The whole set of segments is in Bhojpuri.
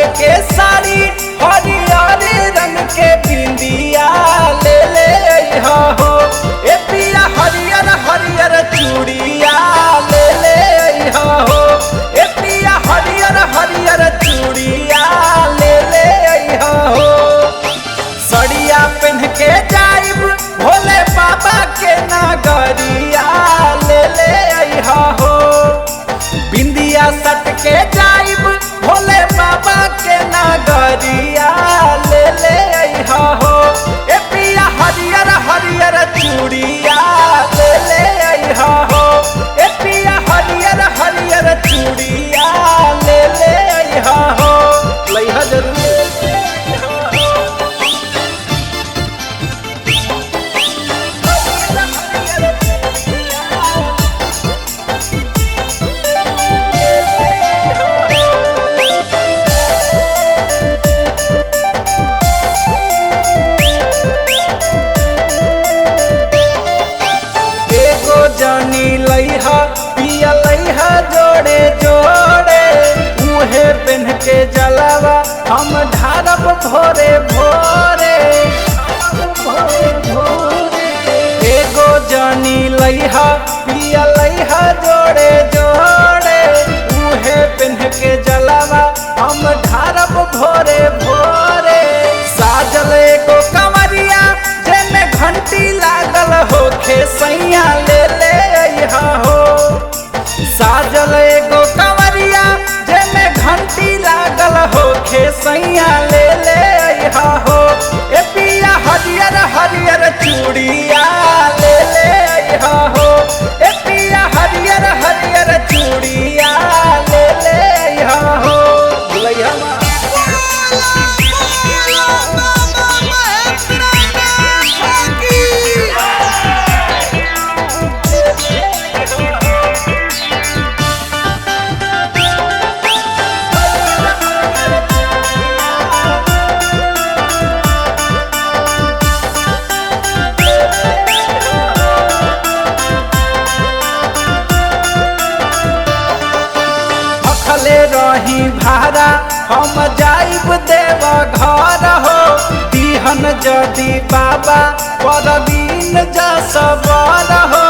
के साड़ी हरियर रंग के बिंदिया ले ले अइहा हो ए पिया हरियर हरियर चूड़िया ले ले अइहा हो ए पिया हरियर हरियर चूड़िया ले ले अइहा हो सड़िया पहन के जाइब भोले बाबा के नगरिया ले ले अइहा हो बिंदिया सट के जाइब भोले बाबा के नगरिया ले ले अइहा हो ए पिया हरियर हरियर चूड़िया ले ले अइहा हो ए पिया हरियर हरियर चूड़िया ले ले अइहा हो लइहा जरूर एगो जानी लइहा पिया लइहा जोड़े जोड़े उहे पेन के जलावा हम ढारब भोरे भोरे एगो जानी लइहा पिया लइहा जोड़े जोड़े उहे पेन के जलावा हम ढारब भोरे भोरे साजल एगो कमरिया जेमे घंटी लागल होखे सैया ले ले अइहा हो साजल एगो कमरिया जेमे घंटी लागल होखे सैया ले ले अइहा हो ए पिया हरियर हरियर चूड़िया ले ले अइहा हो ए पिया हरियर हरियर चूड़िया ले ले अइहा हो लइहा मा भखले रही भारा हम जाइब देव घर हो दिहन जदि बाबा परवीन जसबर हो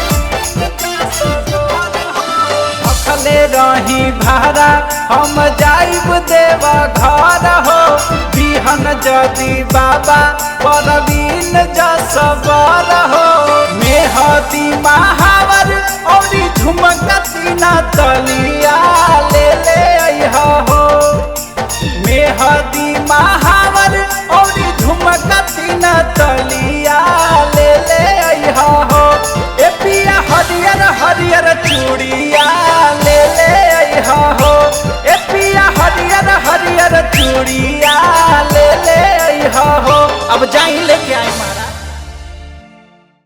भखले रही भारा हम जाइब देव घर हो दिहन जदि बाबा परवीन जसबर हो